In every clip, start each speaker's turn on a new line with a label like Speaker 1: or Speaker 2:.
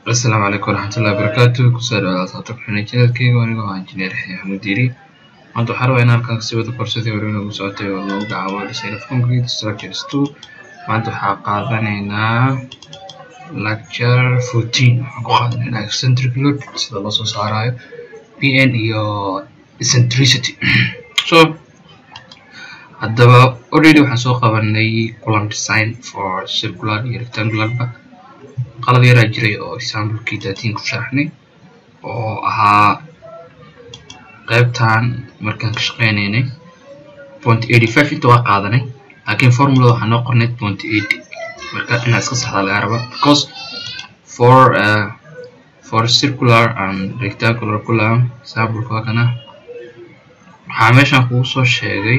Speaker 1: asalaamu calaykum waraxmatullahi wabarakaatu kusoo dhawaada asxaabta ku xidhan channelkeyga anigoo ah injineer yaxya xamuud diiri maanta waxaan rabaa inaan halkan kasii wada korsadii hore inagu socotay oo lagu gacaabo design of concrete structures two maanta waxaa qaadanaynaa lecture fourteen waxaan ku qaadanaynaa eccentric load sida loo soo saarayo pn iyo eccentricity so haddaba already waxaan soo qabanay column design for circular iyo rectangularba qalad yaraa jiray oo examplekii thirteen ku sharaxnay oo ahaa qaybtan markaan ka shaqeynaynay point eighty five inta waa qaadanay laakiin formulada waxaa noo qornay point eighty marka inaa iska saxdaa laga rabaa because for uh, for circular and rectangular column exampleka waa kana waxaa meeshan kugu soo sheegay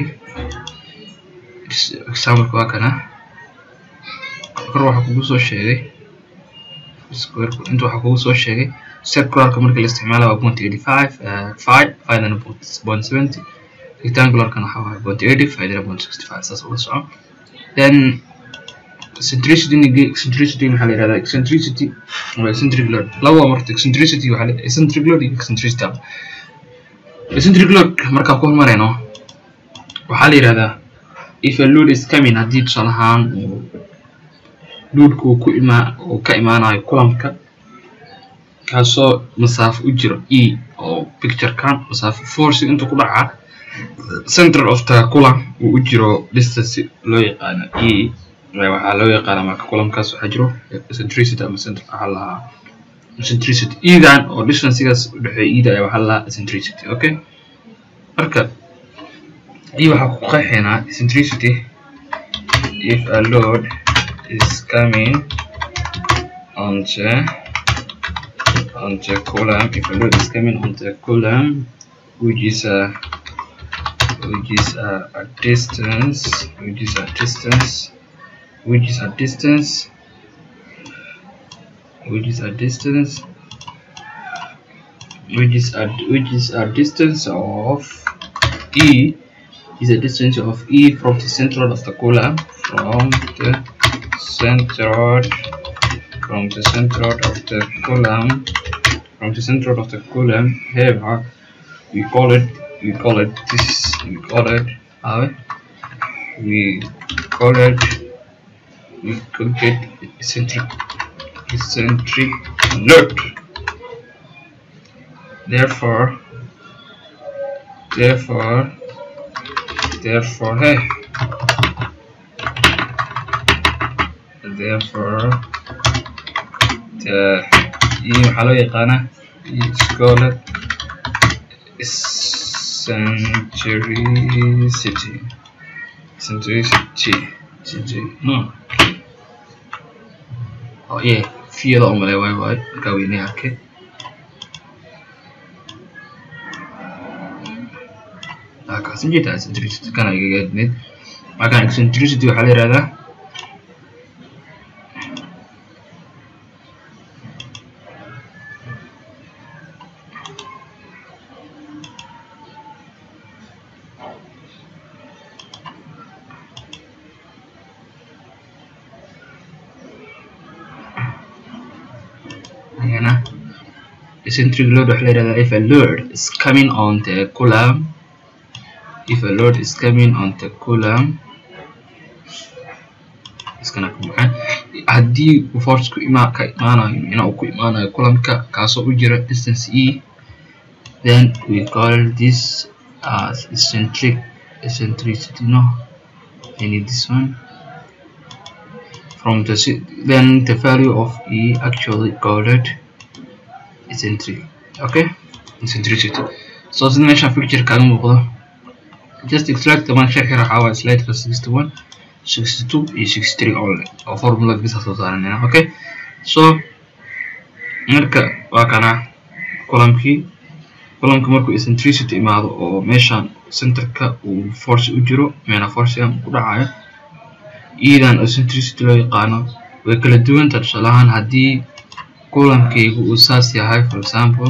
Speaker 1: exampleka waa kana kor waxaa kugu soo sheegay inta waxaa kugu soo sheegay circularka marka la isticmaala waa point eighty five five fidana point seventy rectangularkana waxaa waaye point eighty fidana point sixty five saas ula soco then eccentricity eccentricity maxaa la yihahdaa eccentricity waa eccentric load laba waa marta eccentricity waxaa la eccentric load iyo eccentricity eccentric load markaan ku hormarayno waxaa la yihahdaa if a load is coming haddii tusaale ahaan luudka uu ku imaa uu ka imaanayo kulamka kaasoo masaafo u jiro e oo picturekan masaafo force inta ku dhaca center of the kulam uu u jiro distance loo yaqaano e waxaa loo yaqaana marka kulamkaas waxaa jiro eccentricity ama center waxaa lahaa eccentricity edan oo distanceigaas u dhexeeya eda ayaa waxaa lahaa eccentricity okay marka e waxaa ku qeexaynaa eccentricity if a load is coming onto onto column if a load is coming onto a column which is a which is a, a distance which is a distance which is a distance which is a distance which is a which is a distance of e is a distance of e from the center of the column from the centered from the center of the column from the center of the column here we call it we call it this we call it uh, we call it we could get eccentric eccentric load therefore therefore therefore hey therefore the iyo waxaa loo yaqaanaa scholar eccentricity eccentricity no oh yeah fiyada oo male waay waay markaa weynay arkay kaasi jeetaa eccentricity kana igaga adneyd markaan eccentricity waxaa la yihahdaa eccentric load waxaa la yihahdaa if a load is coming on the column if a load is coming on the column iskana ka baxan haddii force ku ima ka imaanayo ina uu ku imaanayo kulamka kaasoo u jira distance e then we call this as eccentric eccentricity no I need this one from the then the value of e actually called eccentric okay eccentricity so sida meeshaan picture kaaga muuqdo just extract the one sharxi waxaa waa slideka sixty one sixty two iyo sixty three only oo formula bisa soo saaranayna okay so marka waa kana kulamkii kulamka markuu eccentricity imaado oo meeshaan centerka uu force u jiro meena forcegan ku dhacayo iidan eccentricity loo yaqaano way kala duwanta tusaale ahaan haddii kulamkaygu uu saas yahay for example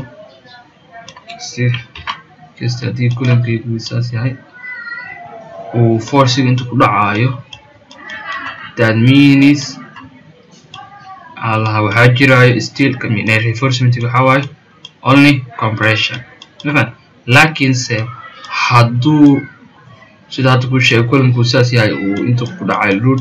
Speaker 1: kasta haddii kulamkaygu uu saas yahay uu forciga inta ku dhacayo that means allaha waxaa jiraayo steelka reinforcementiga waxaa waaye only compression mafan laakiinse hadduu sida hadda ku sheegay kulankuu saas yahay uu inta ku dhacay load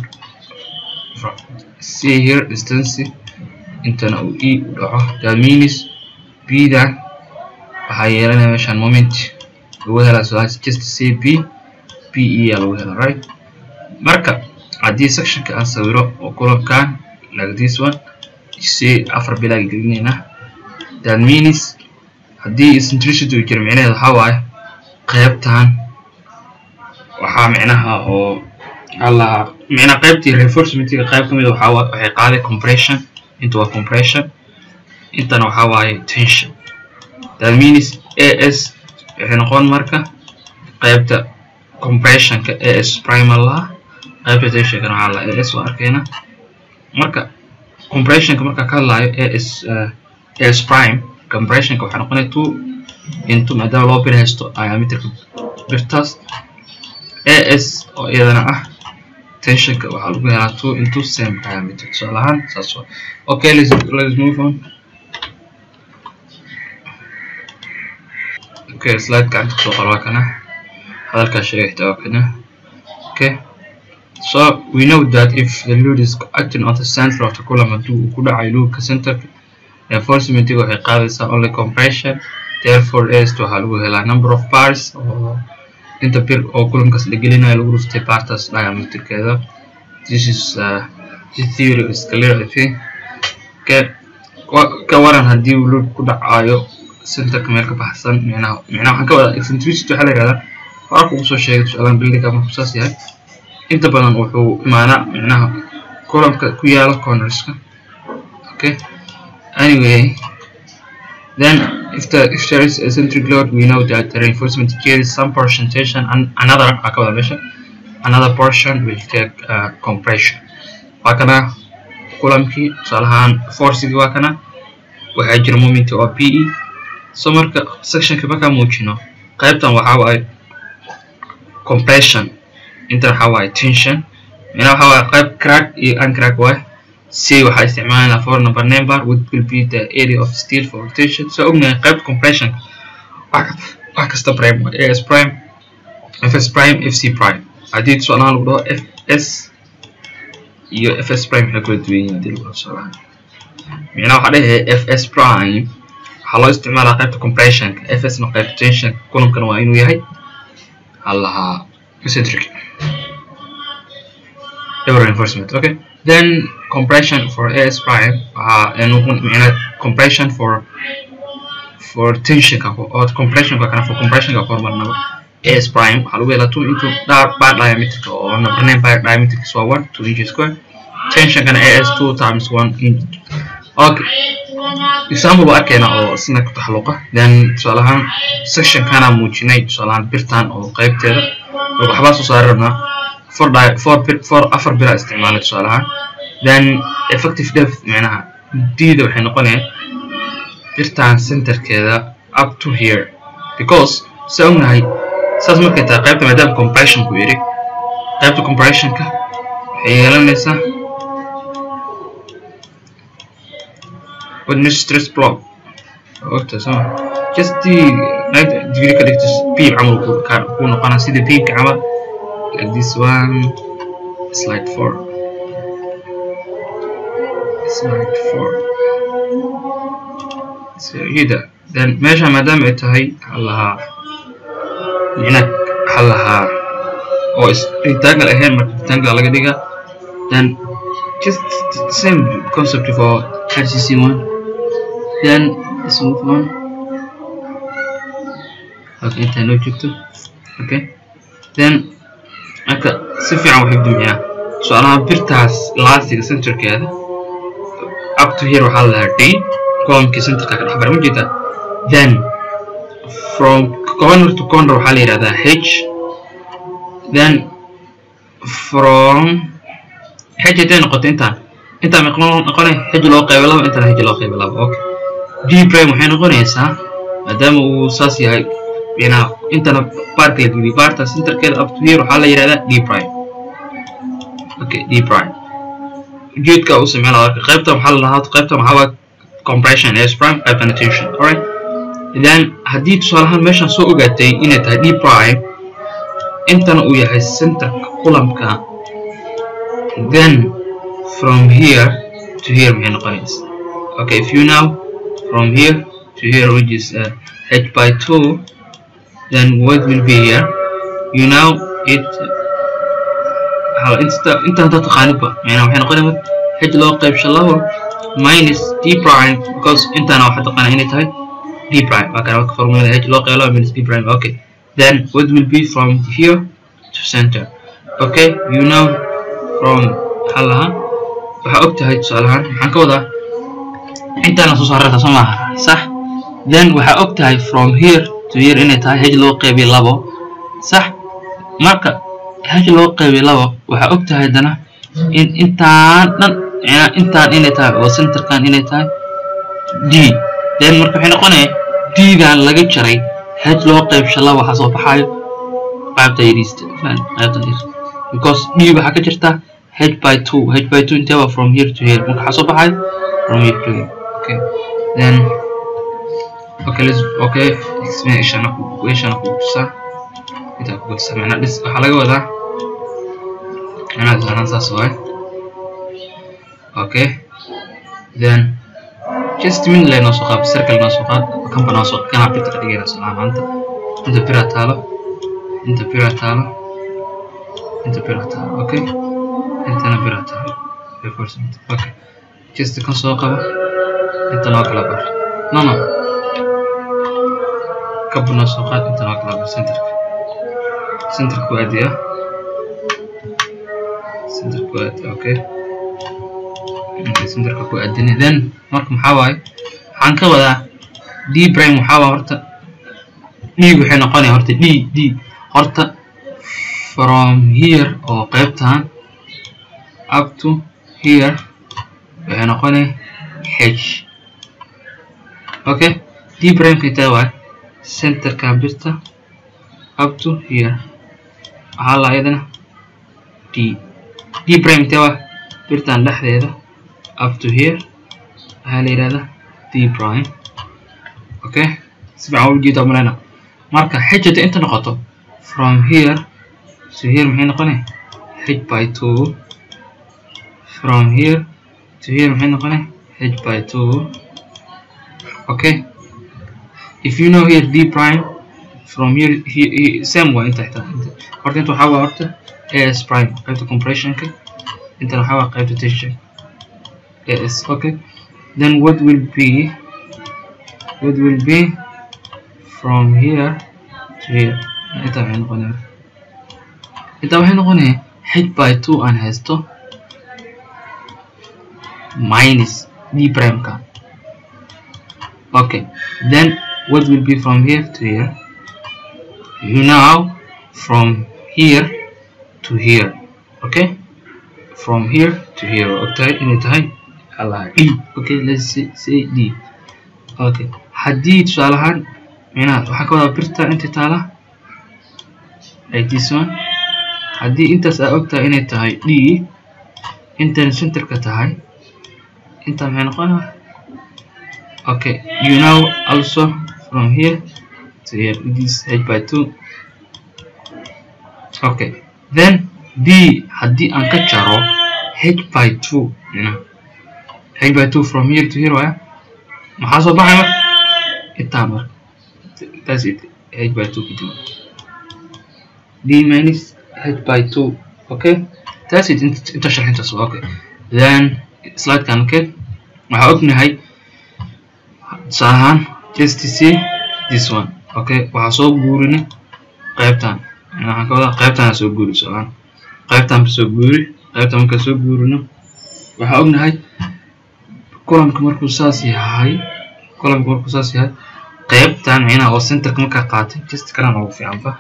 Speaker 1: see here distance intana uu e u dhaco that means b-dan waxaa yeelanaya meeshaan moment lagu helaa so that's just say b b e aa lagu helaa right marka haddii sectionka aan sawiro oo kulankan like this one say afar bilaaga gelinaynaa that means haddii centricity uu jiro micnaheed waxaa waaye qaybtan waxaa micnaha oo allaha micnaha qaybtii reinforcementiga qayb ka mid waxaa waxay qaaday compression inta waa compression intana waxaa waaye tension that means as waxay noqon marka qaybta compressionka as primal laha qaybta tensionkana waxaa laha as waa arkayna marka compressionka markaa ka hadlaayo as as prime compressionka waxay noqonaya two into maadaama loo bir haysto diameterka birtaas as oo iyadana ah tensionka waxaa lagu helaa two into same diameter tusaale ahaan saas waa okay let's, let's move on okay slide gacanta kusoo qor waa kana hadalkaa sheegay xitaa waa kana okay so we know that if the load is acting on the center of the column haddii uu ku dhacay loadka centerka reinforcementiga waxay qaadaysaa only compression therefore as waxaa lagu helaa number of bars oo inta bir oo kulankaas la gelinayo lagu dhuftay bartaas diameterkeeda this is uh, this theory is clear I think okay ka waran haddii uu load ku dhacayo centerka meel ka baxsan micnaha micnaha waxaan ka wadaa eccentricity waxaa la yihahdaa hora kugu soo sheegay tusaalahan buildinga markuu saas yahay inta badan wuxuu imaanaa micnaha columnka ku yaala cornerska okay anyway then if the if there is eccentric load we know that the reinforcement carries some portion tension and another another portion will take uh, compression waa kana kulamkii tusaalahaan forcigii waa kana waxaa jira moment oo p e so marka sectionka markaa muujino qaybtan waxaa waaye compression inta waxaa waaye tension mina waxaa waaye qayb crack iyo uncrack waaye c waxaa isticmaalayna for number number which will be the area of steel for rotation so ognahay qaybta compression wax kasta prime waaye as prime fs prime fc prime haddii tusaalahaan lagu dhaho fs iyo fs prime waxay kula duwan yihiin hadii lagu dhaho tusaalahaan micnaha waxaa dhahay fs prime waxaa loo isticmaalaa qaybta compressionka fs na qaybta tension kulankana waa inuu yahay halahaa eccentric double reinforcement okay then compression for as prime uh, and micnaha compression for for tensionka or compressionka kana for compressionka kormarnaba as prime waxaa lagu helaa two into bar diameterka oo number nine bar diameterka waa one two inches square tensionkana as two times one inch okay example baa arkayna oo isna ku taxalluqa then tusaale ahaan sectionkana muujinay tusaale ahaan birtan oo qaybteeda waxbaa soo saari rabnaa four di four bir four afar biraa isticmaalay tusaale ahaan then effective depth micnaha d-da waxay noqonayaan birtan centerkeeda up to here because sa ognahay saas markay tahay qaybta maadaama compressionku yidhi qaybta compressionka waxay yeelanaysaa with stress block ogta soo just the ninety degree ka dhigta beam camal ku noqona sida beamka camal like this one slide four slide four so ida then meesha maadaama ay tahay halahaa micna halahaa oo rectangle ahayn marka rectangle laga dhiga then just same concept for RCC one then let's move on okay inta noo joogto okay then marka si fiican waxay dumiyaan su-aalaha birtaas laasiga centerkeeda up to here waxaa lahaa d columnkii centerka ka dhexbara ma jeedaa then from corner to corner waxaa la yidhahdaa h then from h haday noqoto intaan intaan may noqonay h loo qaybo laba intaan h loo qaybo laba okay d prime waxay noqonaysaa maadaama uu saas yahay binaha intana baarka la geliyo baarta centerkeeda up to here waxaa la yidhahdaa d prime okay d prime ujeedka u sameyn lahaa qaybta maxaa la dhahaa qaybta maxaa waa compression s prime qaybtana tension alright then haddii tusaalahaan meeshaan soo ogaatay inay tahay d prime intana uu yahay centerka kulamka then from here to here maxay noqonaysa okay if you now from here to here which is uh, h by 2 then what will be here you know it inta inta hadda taqaanidba macnaa waxay noqonaysa h loo qaybsho labo minus d prime because intana waxaa taqaana inay tahay d prime waa kana marka formulada h loo qayb labo minus d prime okay then what will be from here to center okay you know from maxaa lahaa waxaa og tahay tusaalahaan maxaan ka wadaa intaana soo saarata soo maaha sax then waxaa og tahay from here to here inay tahay h loo qaybiy labo sax marka h loo qaybiy labo waxaa og tahay haddana in intaan dhan intaan inay tahay oo centerkan inay tahay d then marka waxay noqonaya d-dan laga jaray h loo qaybsho labo waxaa soo baxayo qaybta yariista qaybta yar because d waxaa ka jirta h by two h by two intee waa from here to here marka waxaa soo baxayo from here to here okay then okay let's okay explanation equation ku tusaa inta ku tusaa macna dhis waxaa laga wadaa macna zaana saas waay okay then just min lay noo soo qaad circle noo soo qaad kanba noo soo kana bit ka dhigayna salaam maanta inta bira taalo inta bira taalo inta bira taalo okay intana bira taalo reinforcement okay just kan soo qaba inta noo kala bar no no kabba noo soo qaad inta noo kala bar centerka centerka waa adiya centerka waa adiya okay centerka ku aadinay then marka maxaa waaye waxaan ka wadaa d prime waxaa waa horta d waxay noqonaya horta d d horta from here oo qaybtan up to here waxay noqonaya h okay d prime ka intaa waaye centerka birta up to here waxaa la ayadana d d prime intaa waa birtan dhexdeeda up to here waxaa la yidhahdaa d prime okay si fiican u jeedaa maleyna marka h hadda inta noqoto from here to here maxay noqonay h by two from here to here maxay noqonay h by two okay if you know here d prime from here, here, here same waa inta xitaa horta inta waxaa waa horta as prime qaybta compressionka intana waxaa waa qaybta tension as okay then what will be what will be from here to here inta waxay noqonaya inta waxay noqonaya h by two aan haysto minus d prime ka okay then what will be from here to here you now from here to here okay from here to here okay inay tahay allah d okay let's say, say d okay haddii tusaale ahaan micnaha waxaa ka wadaa birta inta taala like this one haddii intaas aa ogtahay inay tahay d intan centerka tahay inta maxay noqonaa okay you know also from here to here this h by two okay then d haddii aan ka jaro h by two micnaha h by two from here to here waaya maxaa soo baxay marka intaa marka that's it h by two kadib d minus h by two okay that's it inta sharxintaas waa okay then slide kan okay waxaa ognahay tusaale ahaan just to see this one okay waxaa soo guurina qaybtan waxaan ka wadaa qaybtan soo guuri tusaale qaybtan soo guuri qaybtan markaa soo guurino waxaa ognahay kulamka markuu saas yahay kulamka markuu saas yahay qaybtan micnaha oo centerka markaa qaatay just kanaan ugu fiican fa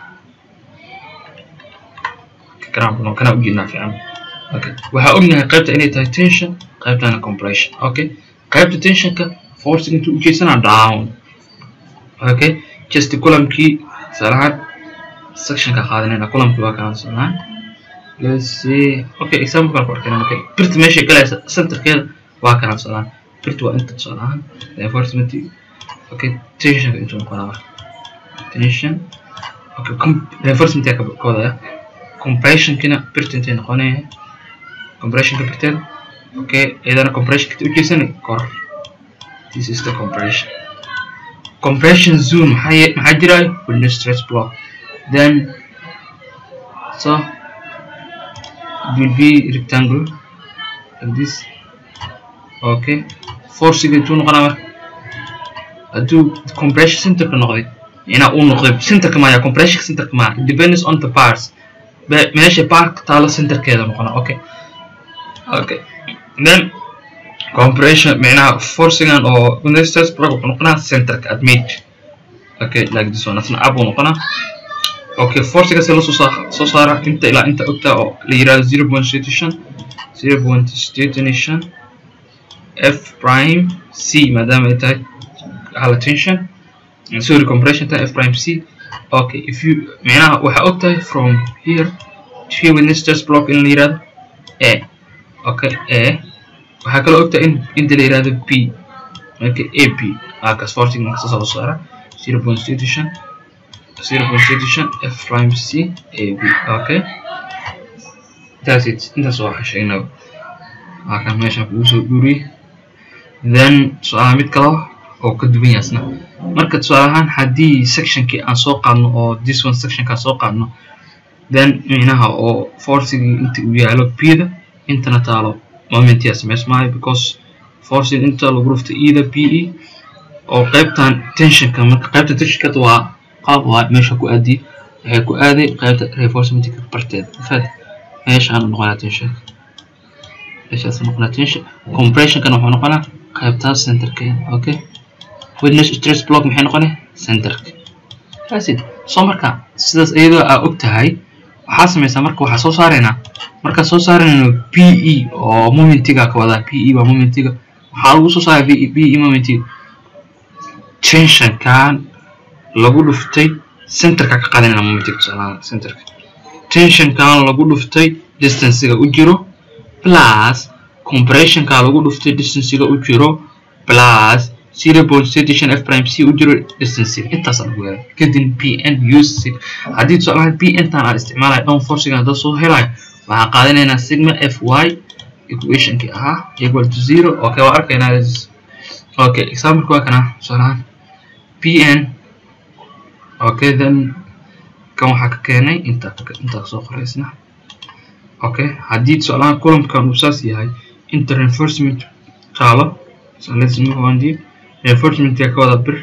Speaker 1: kanaan kanaan ujeednaa fiican okay waxaa ognahay qaybta inay tahay tension qaybtana compression okay qaybta tensionka forcing intuu ujeedsanaa down okay just kulamkii tusaalahaan sectionka qaadanayna kulamkii waa kana tusaalahaan let's see okay example kan ku arkayna okay birta meesha galaysa centerkeeda waa kana tusaalahan birta waa inta tusaalahan reinforcement okay tensionka intuu noqonaa marka tension okay reinforcement yaa ka wadaya compressionkina birta intay noqonaya compressionka birteeda okay iyadana compressionka u jeesanay kor this is the compression compression zone maxaa maxaa jiraayo window stress block then so it will be rectangle like this okay forciga intuu noqonaa marka hadduu compression centerka noqday inaa uu noqday centerka maya compression centerka maya it depends on the parts meesha park taalo centerkeeda noqona okay okay then compression معناها forcing or window stress block wuxuu noqonaa centerka admit okay like this one asna up uu noqonaa okay forcing se lasoo saa soo saara inta ilaa inta ogtaa oo la yiraahdo zero point station zero point station f prime c maadaama ay tahay hala tension sorry compression tahay f prime c okay if you معناها waxaa ogtahay from here to here window stress block in la yiraahdo a okay a waxaa kaloo ogtaa in inta la yirahdo p marka a p halkaas forcing marka soo saara zero point station zero point station f prime c a b okay that's it intaas waa sheegnaa halkan meeshaan kugu soo guuriyey then su-aalaha mid kale oo ka duwan yaasna marka tusaale ahaan haddii sectionkii aan soo qaadno oo this one sectionkaa soo qaadno then micnaha oo forcigii inta uu yaalo p-da intana taalo moment yaa samaysmaayo because forcing inta lagu rufta eda p e oo qaybtan tensionka marka qaybta tensionka waa qaab waa meesha ku aadi waxay ku aaday qaybta reinforcementka barteed faad meeshaan noqonaa tensionka meeshaas noqonaa tension compressionkana wuxuu noqonaa qaybtaas centerkeeda okay witness stress block maxay noqonay centerka that's it soo marka sidaas iyadoo aa og tahay waxaa samaysaa marka waxaa soo saaraynaa markaan soo saarayno p e oo momentiga ka wadaa p e waa momentiga waxaa lagu soo saaray p e momentiga tensionkan lagu dhuftay centerka ka qadanayna momentiga tusaalahaan centerka tensionkan lagu dhuftay distancega u jiro plus compressionka lagu dhuftay distancega u jiro plus zero point station f prime c u jiro distancega intaasaa lagu helay kadib p n use haddii tusaalahaan p n tan aan isticmaalayo down forciga hadda soo helayo waxaan qaadanaynaa sigma f y equationkii ahaa equal to zero okay waa arkaynaa okay example waa kana tusaalahaan p n okay then kan waxaa ka keenay inta intaa soo qoraysna okay haddii tusaalahaan columnkan uu saas yahay inta reinforcement taalo so let's move on deep reinforcement ka wada bir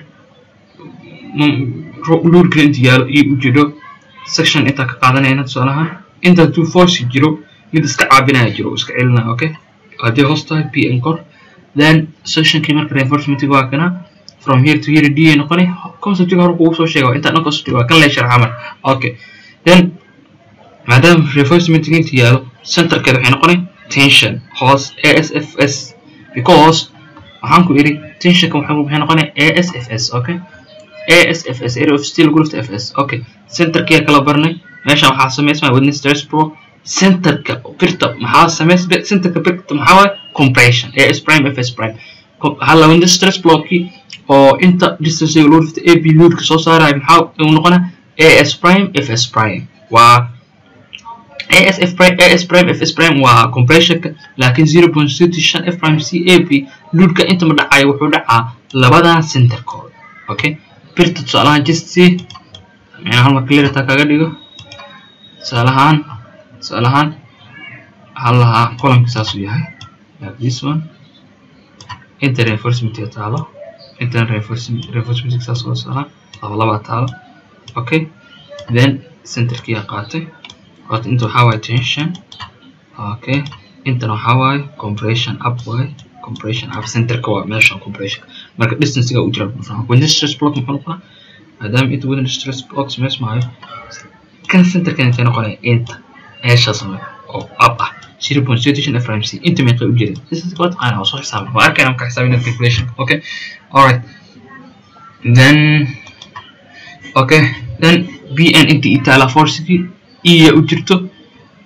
Speaker 1: luurkana inta yaalo iyo ujeedo section intaa ka qaadanayna tusaalahaan inta two force jiro mid iska caabinaya jiro iska celinaya okay haddii hoos tahay p n kor then sectionkii marka reinforcementiga waa kana from here to here d ay noqonay conceptiga hore kugu soo sheega inta dhan concept waa kan la sharxa marka okay then maadaama reinforcementiga inta yaalo centerkeeda waxay noqonay tension hoos a s f s because waxaan ku iri tensionka waxay noqonay a s f s okay a s f s area of steel group f s okay centerkiya kala barnay meeshan waxaa samaysmaa witness stress pro centerka birta maxaa samays centerka birta maxaa waaye compression a s prime f s prime hala witness stress blockii oo inta distance loo dhifta a b loadka soo saaraya maxaa uu noqonaa a s prime f s prime waa a s f prime a s prime f s prime waa compressionka laakiin zero point thirty shan f prime c a b loadka inta ma dhacayo wuxuu dhacaa labadan centerkooda okay birta tusaalahaan just see macnaa hal mar clearta kaga dhigo tusaalahaan tusaalahaan hal lahaa columnka saasuu yahay like this one inta reinforcement taalo intan reinforcement reinforcement saas oo saaran laba laba taalo okay then centerkii aa qaatay qaatay inta waxaa waaye tension okay intan waxaa waaye compression up waaye compression up centerka waa meeshan compression marka distancega u jira when this stress block muxuu noqonaa maadaama inta within stress block samaysmaayo kan centerkan intay noqonaya inta meeshaas oo up ah zero point station FRMC inta meeqa u jeeda this is what aan soo xisaabin waa arkayna marka xisaabina calculation okay alright then okay then bn inta itaala forcigi iya u jirto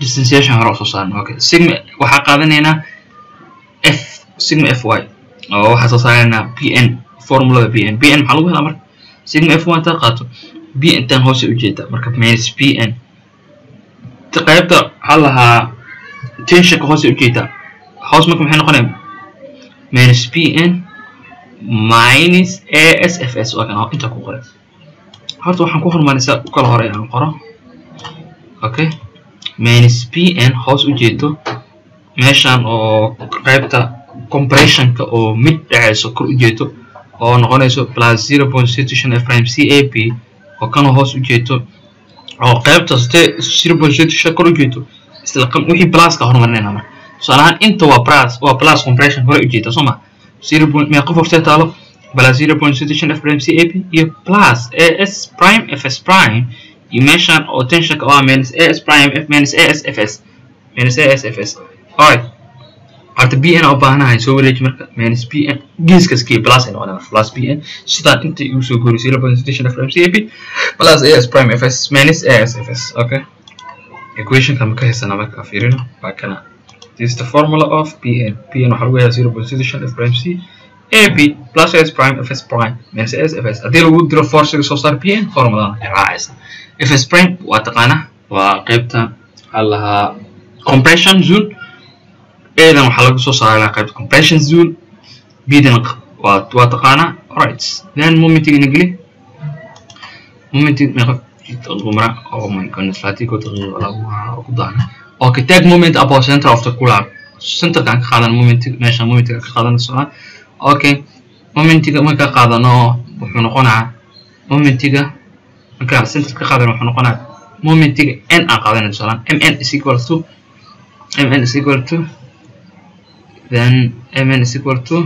Speaker 1: distanciation hore usoo saarna okay sigma waxaa qaadanaynaa f sigma f y oo waxaa soo saaraynaa p n formulada p n p n maxaa lagu helaa marka sigma f y intaad qaato b intaan hoose ujeedaa marka minus p n qaybta waxaa lahaa tensionka hoose ujeedaa hoos marka maxay noqonaya minus p n minus a s f s waa kan inta ku qoray horta waxaan ku hormaraysaa u kala hore aan qoro okay minus p n hoos ujeedo meeshan oo qaybta compressionka oo mid dhaceyso kor ujeedo oo noqonayso plus zero point situation f prime c a b oo kanoo hoos ujeedo oo qaybta ste zero point situation kor ujeedo isla wixii pluska horumarinayna marka tusaalahaan inta waa plus waa plus compression hore ujeeda soo ma zero point mee qof hortee taalo plus zero point situation f prime c a b iyo plus a s prime f s prime iyo meeshan oo tensionka oo ah minus a s prime f minus a s f s minus a s f s alright horta b n u baahanahay soo wareeji marka minus b n geeskas kii plus ay noqonaya plus b n sidaan inta igu soo goori zero point situation f prime c a b plus a s prime f s minus a s f s okay equationka ma ka haysana marka fiirino waa kana this is the formula of pn pn waxaa lagu yahaa zero point situation f prime c a b plus s prime f s prime minus s f s haddii lagu diro forciga soo saar pn formuladan ay raacaysa f s prime waa taqaana waa qaybta waxaa lahaa compression zone adan waxaa laga soo saaraa qaybta compression zone bdan waa waa taqaana alright then momentiga ina geli momentig meeqa umra oh my goodness latigo daqiiqo lagu daana okay take moment about center of the cooler centerkaan ka qaadan momentig meesha momentiga ka qaadan socdaa okay momentiga marka qaadano wuxuu noqonaa momentiga marka center ka qaadan wuxuu noqonaa momentiga n aan qaadanay tusalaan mn is equal to mn is equal to then mn is equal to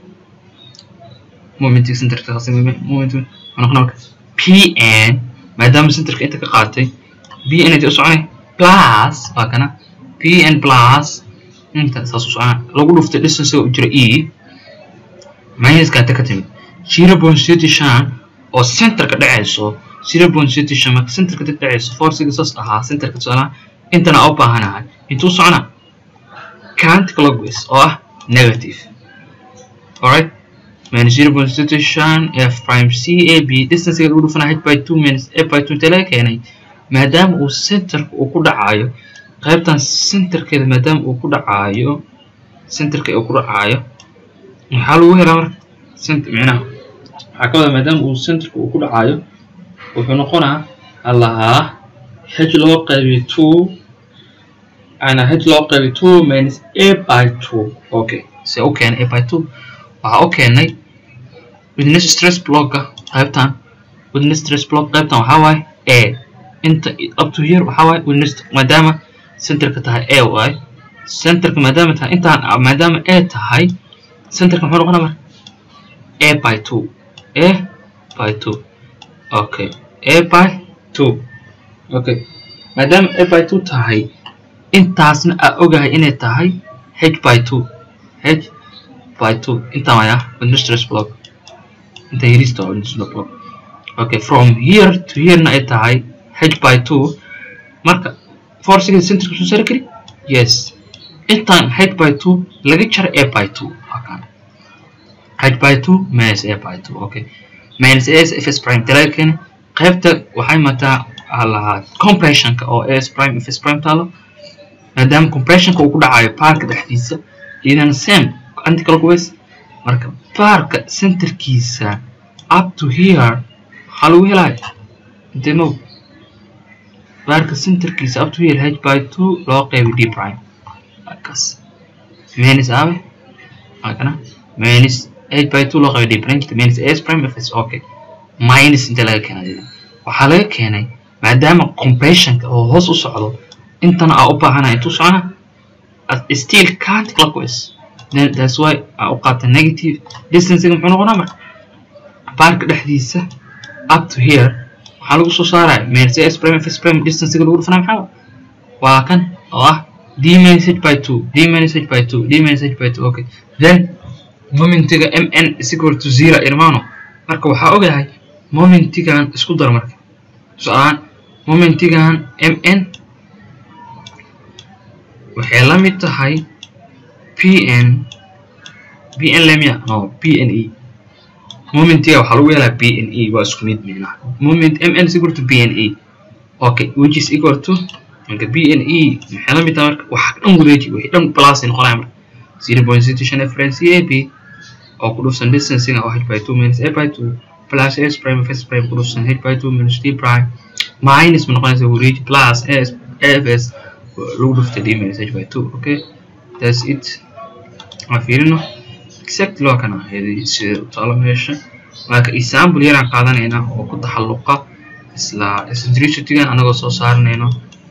Speaker 1: momentiga centerka qaasan moment wuxuu noqonaa marka pn maadaama centerka inta ka qaatay bn inta u soconay plus waa kana pn plus inta saas u socona lagu dhuftay distance u jira e minuska inta ka timid zero point city shan oo centerka dhacayso zero point city shan marka centerka dib dhacayso forciga saas ahaa centerka tusaalaha intana u baahanahay intuu socona counterclockwise oo ah negative alright minus zero point city shan f prime c a b distancega lagu dhufanaa h by two minus a by two inta laga keenay maadaama uu centerka uu ku dhacayo qaybtan centerkeeda maadaama uu ku dhacayo centerka uu ku dhacayo maxaa lagu helaa marka center micnaha waxaa ka wada maadaama uu centerka uu ku dhacayo wuxuu noqonaa allahaa h loo qaybiyo two ana h loo qaybiyo two minus a by two okay se u keenay a by two waxaa u keenay witness stress blocka qaybtan witness stress block qaybtan waxaa waaye a inta up to here waxaa waaye witness maadaama centerka tahay a waaye centerka maadaama tahay intaan maadaama a tahay centerka muxuu noqonaa marka a by two a by two okay a by two okay maadaama a by two tahay intaasna aa ogahay inay tahay h by two h by two intaan waya witness stress block inta yarista waa witness block okay from here to here na ay tahay h by two marka forciga centerka soo saari kari yes intaan h by two laga jaro a by two wakan h by two minus a by two okay minus a s f s prime talaga keena qaybta waxay mataa lahaa compressionka oo a s prime f s prime taalo maadaama compressionka uu ku dhacayo parka dhexdiisa iyadana same anticlockwise marka parka centerkiisa up to here waxaa lagu helaya intee mow baarka centerkiisa up to here h by two loo qeybiy d prime markaas minus aabe makana minus h by two loo qeybiy d prime minus s prime f s okay minus inta laga keenay waxaa laga keenay maadaama compressionka oo hoos u socdo intana aa u baahanaya intuu socona still can't clockwise then that's why aa u qaata negative distancega muxuu noqonaa marka baarka dhexdiisa up to here waxaa lagu soo saaraya minus s prime f s prime distancega lagu dhufanaya maxaa waa kan oo ah d minus h by two d minus h by two d minus h by two okay then momentiga mn is equal to zero irmano marka waxaa ogahay momentigan isku dar marka tusaalahaan momentigan mn waxay la mid tahay pn pn lemia no pne momentiga waxaa lagu yeelaa pne waa isku mid micnaha moment mn is equal to pne okay which is equal to marka pne maxay la mid tahay marka wax dhan wareeji wixii dhan plus ay noqonaya marka zero point sixty shan reference ab oo ku dhufsan distancing oo h by two minus a by two plus s prime f s prime ku dhufsan h by two minus d prime minus ma noqonaysa wareeji plus s fs lagu dhufta d minus h by two okay that's it waa fiirino exactly waa kana ahayd sida u taalo meesha marka example yaraan qaadanaynaa oo ku taxalluqa isla eccentricitygan anagoo soo saaranayno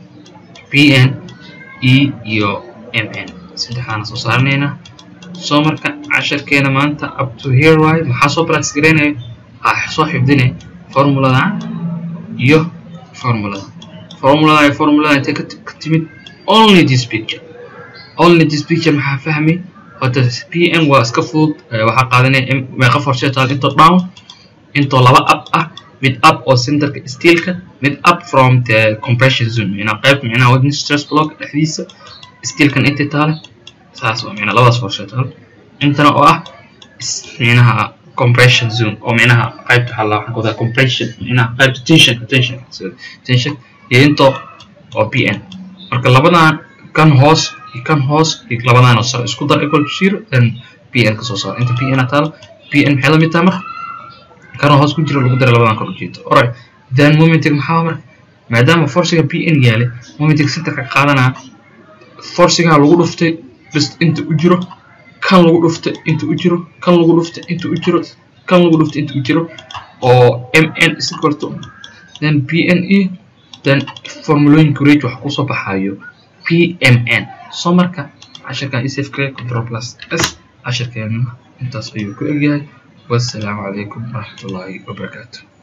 Speaker 1: pn e iyo mn saddexdaana soo saaranaynaa soo marka casharkeena maanta up to here waaye maxaa soo practice garaynaya waxaa soo xifdinay formuladan iyo formulada formulada iyo formulada intay ka timid only this picture only this picture maxaa fahmay hota pm waa iska fudud waxaa qaadanaya meeqa forsetal into down intoo laba up ah mid up oo centerka steelka mid up from the compression zone micnaa qayb micnaha wadni stress block dhexdiisa steelkan inta taale saas waa micnaa labadaas forsetal intana oo ah micnaha compression zone oo micnaha qaybta waxaa waxaan ku wadaa compression micnaha qaybta tension tension tension iyo intoo oo pn marka labadan kan hoos iyo kan hoos iyo labadan oo sare isku dar equal to zero then pn ka soo saar inta pn taalo pn maxay la mid tahay marka kan hoos ku jiro lagu daray labadan kor ujeedo alright then momentiga maxaa marka maadaama forciga pn yaalay momentiga centerka qaadanaa forcigaha lagu dhuftay bas inta u jiro kan lagu dhuftay inta u jiro kan lagu dhuftay inta u jiro kan lagu dhuftay inta u jiro oo mn is equal to then pne then formulooyinka rate waxa kusoo baxayo pmn soo marka casharkan isafka control plus s casharkeena intaas ayuu ku egyahay wassalaamu calaykum waraxmatullaahi wabarakaatu